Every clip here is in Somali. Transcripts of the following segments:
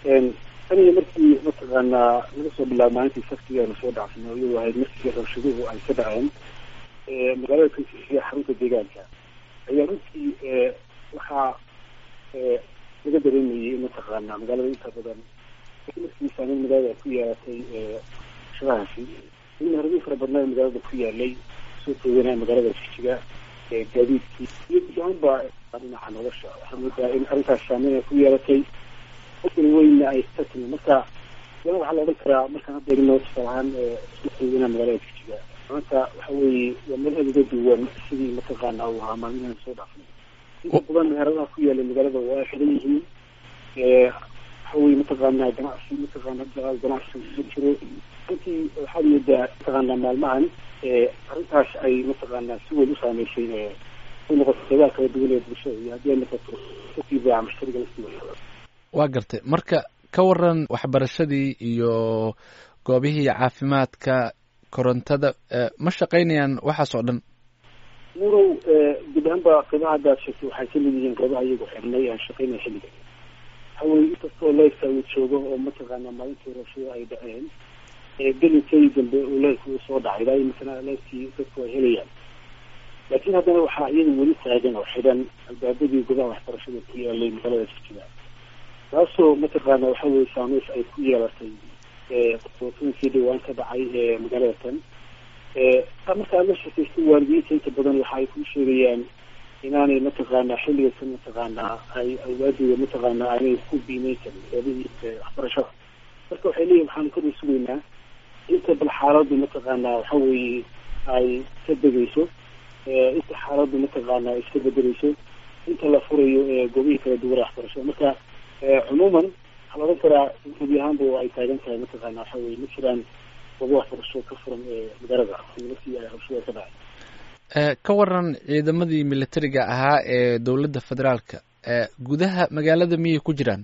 aniga markii mataqaanaa laga soo bilaabo maalintii saftigeena soo dhacsanay oo iyadu ahayd markii rabshaduhu ay ka dhaceen magaalada kansisiya xarunta deegaanka ayaa runtii waxaa laga dareemayay mataqaanaa magaalada inta badan markii saameyn magaalada ay ku yeelatay shadahaasi in harbiin fara badnaa magaalada ku yaalay soo tooganaya magaalada jijiga gaadiidkii iyo gudaanba dhinaca nolosha waxaa moodaa in arrintaas saameyn ay ku yeelatay qofkan weyna ay ka timi marka iyana waxaa la odhan karaa markaan hadda eegno tusaal ahaan soo tooganaya magaalada jijiga maanta waxa weeye waa meelaheeda uga duwan sidii mataqaana uu ahaa maalmihan soo dhaafnay inta badan meheradaha ku yaala magaalada waa ay xidan yihiin waxa weye mataqaanaa ganacsi mataqaana ganacsi ma jiro runtii waxaad moodaa mataqaanaa maalmahan arrintaas ay mataqaanaa si weyn u saameysay u noqoto qeybaha kala duwan ee bulshada iyo haddii ay noqoto dadkii baaca mushtariga laftiisa waa gartay marka ka waran waxbarashadii iyo goobihii caafimaadka korontada ma shaqaynayaan waxaas oo dhan murow guud ahaanba qeybaha haddaad sheegtay waxay kamid yihiin qeybaha iyagu xirnay aan shaqaynaya xilliga waxaweye inkastoo leefka uu joogo oo mataqaana maalintii rabshada ay dhaceen gelinkii dambe uu leefka uu soo dhacay ilaa matala leefkii dadku ay helayaan laakiin haddana waxaa iyada weli taagan oo xidhan albaabadii gudaha waxbarashada ku yaalay magaalada jijiga taasoo mataqaana waxa weye saameys ay ku yeelatay qotooyinkii dhawaan ka dhacay ee magaalada tan markaa la shakaysta waalidiinta inta badan waxa ay ku sheegayaan inaanay mataqaanaa xilligasan mataqaanaa ay awlaadooda mataqaanaa aanay ku biimeyn karin goobihii waxbarashada marka waxay leeyihin waxaanu ka dhisugaynaa inta bal xaaladdu mataqaanaa waxa weeye ay ka degayso inta xaaladdu mataqaanaa ay iska bedeleyso inta la furayo goobihii kala duwan waxbarashada marka cumuuman waxaa la odhan karaa gebi ahaanba oo ay taagan tahay mataqaana waxa weye ma jiraan goobo waxbarasho ka furan ee magaalada markii ay rabshada ka dhacay ka waran ciidamadii militariga ahaa ee dowladda federaalka gudaha magaalada miyay ku jiraan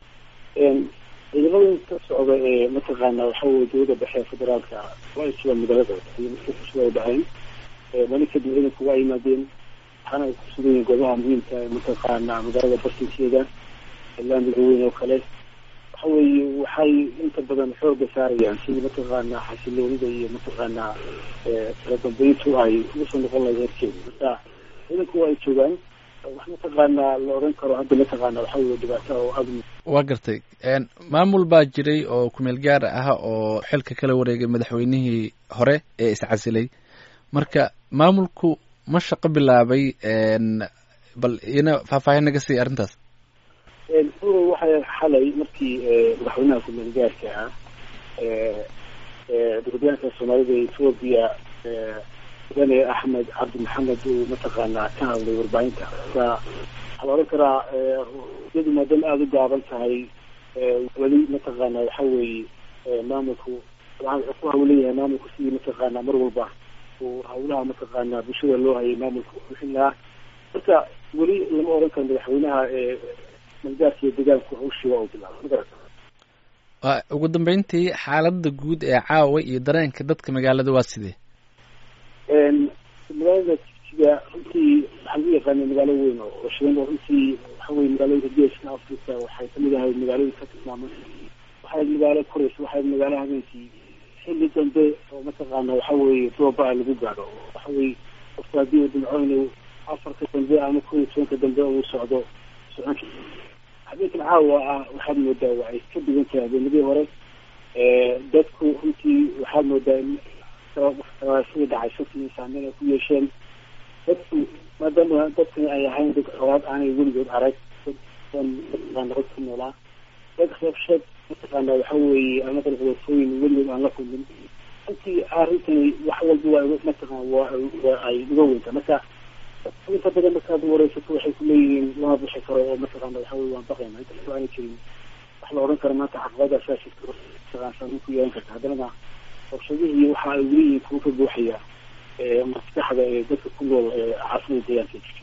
ciidamada ka socda ee mataqaana waxa weye dowladda dhexe federaalka waa ay joogaan magaalada iyo markii rabshada ay dhaceen maalin kadib ciidanku waa yimaadeen waxaana ay ku sugan yihiin goobaha muhiimka ee mataqaana magaalada bartinkeeda laamiga weyn oo kale waxa weeye waxay inta badan xooga saarayaan sidii mataqaanaa xasiloonida iyo mataqaanaa kala dambeyntu ay uga soo noqon lahayd heerkeeda marka ciidanku waa ay joogaan wax mataqaanaa la odhan karo hadda mataqaana waxa weye dhibaato oo aad waa gartay maamul baa jiray oo kumeel gaar ah oo xilka kala wareegay madaxweynihii hore ee iscasilay marka maamulku ma shaqo bilaabay bal ina faahfaahin naga siiya arrintaas uro waxay xalay markii madaxweynaha kumeel gaarka ah dowladyaanka soomaalida ee etoobiya mudane axmed cabdi maxamed uu mataqaanaa ka hadlay warbaahinta marka waxaa la odhan karaa iyadu maadaama aada u gaaban tahay weli mataqaana waxa weeye maamulku wuxuu ku hawleyahay maamulku sidii mataqaana mar walba uu hawlaha mataqaana bulshada loo hayay maamulka bixin lahaa marka weli lama odhan karo madaxweynaha malgaarka iyo deegaanku hawshii waa uu bilaabay magarata ugu dambeyntii xaaladda guud ee caawa iyo dareenka dadka magaalada waa sidee magaalada jijiga runtii waxaa lagu yaqaana magaalo weyn oo shidan oo runtii waxa weye magaalooyinka geeska africa waxay kamid ahayd magaalooyinka ka tilmaaman waxay magaalo koraysa waxay magaalo habeenkii xilli dambe oo mataqaana waxa weeye dooba lagu gaadho waxa weye qofka haddii uu dhimco inuu afarka dambe ama kun iyo tobanka dambe uu socdo socon habeenkan caawa ah waxaad moodaa waa ay ka duwan tahay habeenadii hore dadku runtii waxaad moodaa in sida dhacay shaki saameyn ay ku yeesheen dadku maadaama dadkani ay ahayn dad xoolaad aanay weligood arag dad mataqaana dad ku noolaa dad rabshad mataqaana waxa weeye ama dalqabatooyin weligood aan la kulmin runtii arrintani wax walba waa mataqaan waa waa ay uga weynta marka inta badan markaad wareysato waxay kuleeyihiin lama bixi karo oo mataqaana waxa weye waan baqayna inkastoo aanay jirin wax la odhan karo maanta caqabadaas aa jirta mataqaan saameyn ku yeelan karta haddana rabshadihii waxa ay weliyihiin kuwa ka buuxaya maskaxda ee dadka ku nool ee caasimada deegaanka